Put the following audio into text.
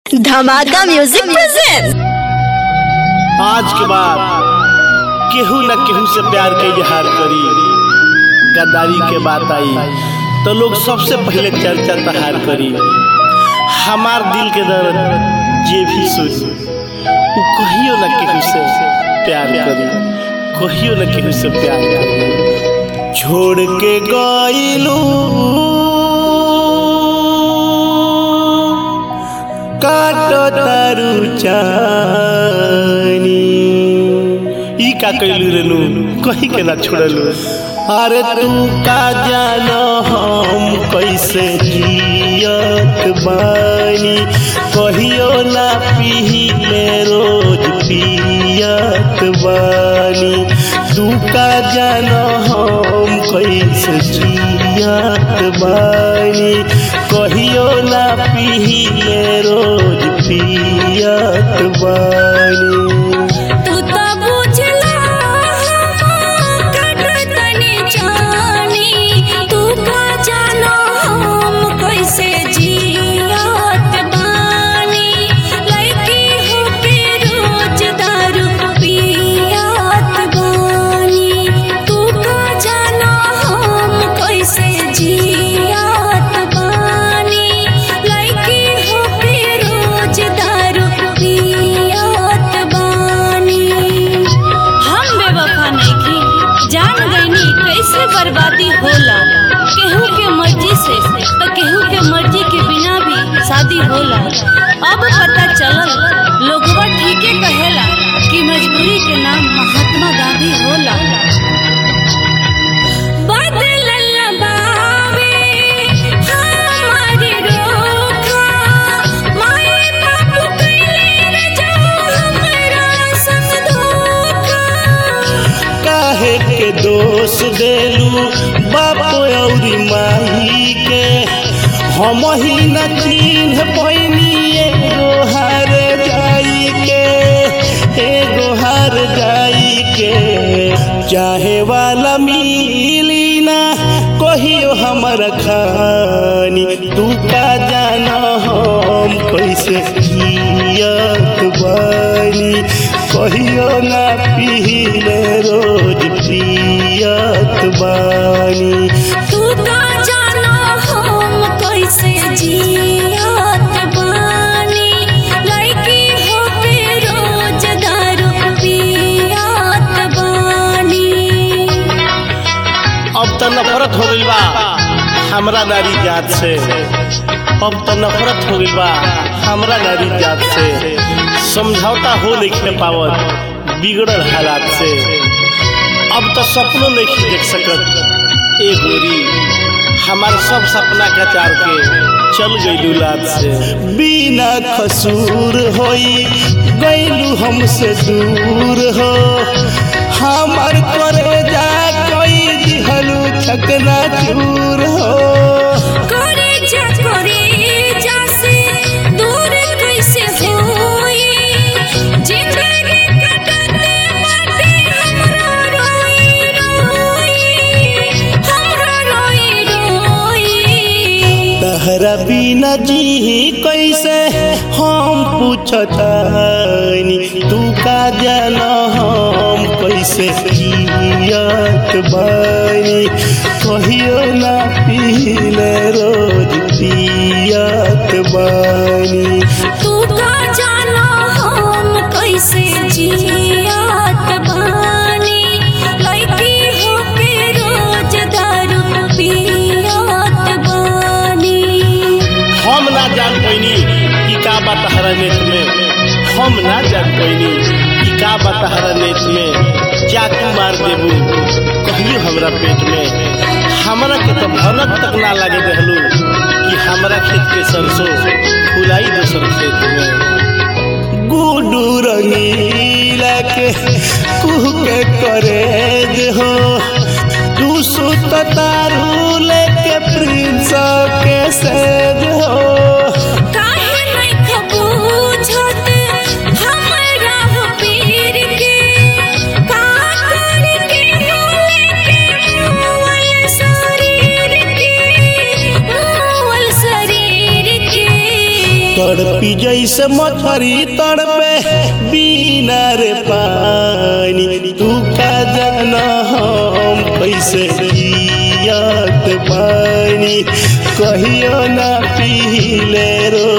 धमाका music present आज के बाद केहू न केहू से प्यार के इजहार करी गद्दारी के बात आई तो लोग सबसे पहले चर्चा तहार करी हमार दिल के दर्द जे भी सुनी वो कहियो न केहू से प्यार करी कहियो न केहू से प्यार करी छोड़ के गईलू काटो तारू चानी ई का कइलू रे नू कहीं के ना छोड़लू अरे तू का जानो हम कैसे जियत बानी कहियो ना पीले रोज पियत बानी तू का जानो हम कैसे जियत बानी कहियो ना पीले रोज पियत बानी तू त बुझला कट तनी जानी तू का जानो हम कैसे जियत बानी लड़की हो के रोज दारू पियत बानी तू का जानो हम कैसे जियत बानी लड़की हो के रोज दारू पियत बानी हम बेवफा नइखी जान गईनी कैसे बर्बादी होला केहू के मर्जी से तो केहू के मर्जी के बिना भी शादी होला अब पता चलल लोगवा ठीके कहेला कि मजबूरी के नाम महात्मा गांधी होला बदलल बावे हमारी रोखा माए बाबू कइले रे जो हमरा संग धोखा काहे के दोष देलू बाप औरी माही के हम ही न चिन्ह पैनी एगो हार जाई के एगो हार जाई के चाहे वाला मिली ना कहियो हमर खानी तू का जाना हम कैसे जियत बानी कहियो ना पीले रोज पियत बानी तू का जानो हम कैसे जियत बानी लड़की हो के रोज दारू पियत बानी अब तो नफरत हो गइल बा हमरा नारी जात से अब तो नफरत हो गइल बा हमरा नारी जात से समझौता हो नहीं पावत बिगड़ल हालात से अब तो सपनों नहीं देख सकत ए गोरी हमार सब सपना कचार के चल गइलू लात से बिना कसूर होई गइलू हमसे दूर हो हमार करे जा कोई दिहलू छकना चूर हो करे जा करे जा से दूर कैसे होई जिंदगी कटते बाटे हमरा रोई रोई हमरा रोई रोई तहरा बिना जी कैसे हम पूछतानी तू का जाना हम कैसे जियत बानी कहियो ना पीले रोज पियत बानी तू का जानो हम कैसे जियत बानी लड़की हो के रोज दारू पियत बानी हम ना जान पैनी कि का बा तहरा नेत में हम ना जान पैनी कि का बा तहरा नेत में चाकू मार देबू कहियो हमरा पेट में हमरा के तो भनक तक ना लागे रहलू कि हमरा खेत के सरसों फुलाई दोसर खेत में गुडू रंगीला के कुह के करे हो तू सुत तारू लेके प्रिंस के सेज हो काहे नहीं खबूझत हमरा हो पीर के का करके लेके मुअल शरीर के मुअल शरीर के तड़पी जैसे जैसे मछरी तड़पे बिना रे पानी तू का जाना हम कैसे जियत पानी कहियो ना पीले रो